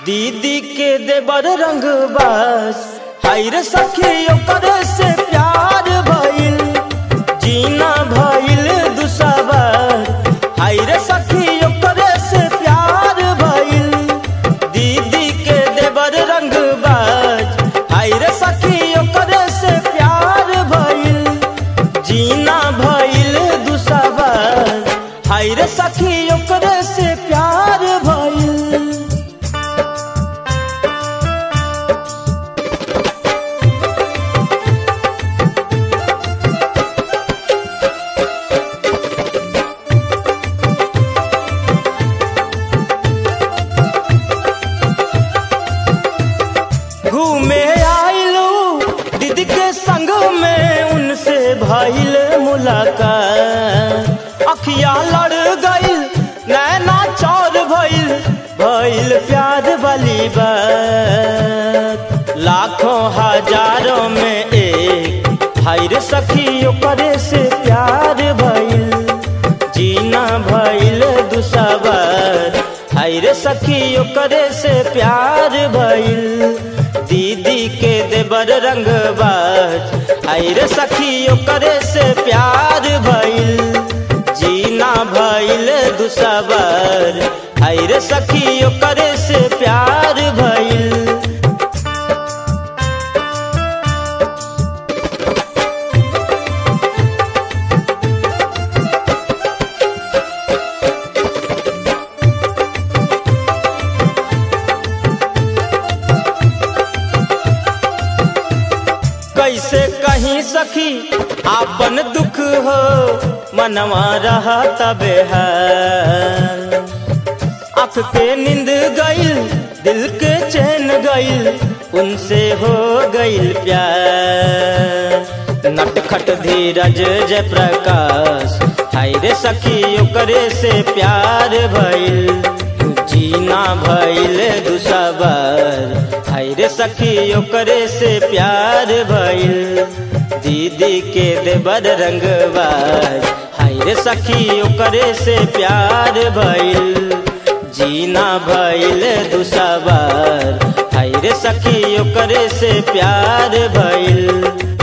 दीदी के देवर रंगबाज हाय रे सखी ओकर से प्यार भइल जीना भइल दुसबर हाय रे सखी ओकर से प्यार भइल दीदी के देवर रंगबाज हाय रे सखी ओकर से प्यार भइल जीना भइल दुसबर हाय रे सखी ओकर से प्यार भइल घूमे आइलू दीदी के संग में उनसे भइल मुलाकात अखिया लड़ गइल नैना चौर भइल भइल प्यार वाली बात लाखों हजारों में एक हाय रे सखी ओकरे से प्यार भइल जीना भइल दुसबर हाय रे सखी ओकरे से प्यार भइल दीदी के देवर रंगबाज हाय रे सखी ओकरे से प्यार भइल जीना भइल दुसबर हाय रे सखी ओकरे से प्यार भइल कैसे कहीं सखी आपन दुख हो मनवा रहा तबे है आँख के नींद गइल दिल के चैन गइल उनसे हो गइल प्यार नटखट धीरज जय प्रकाश हाय रे सखी ओकरे से प्यार भइल जीना भइल दुसबर हाय रे सखी ओकरे से प्यार भइल दीदी के देवर रंगबाज हाय रे सखी ओकरे से प्यार भइल जीना भइल दुसबर हाय रे सखी ओकरे से प्यार भइल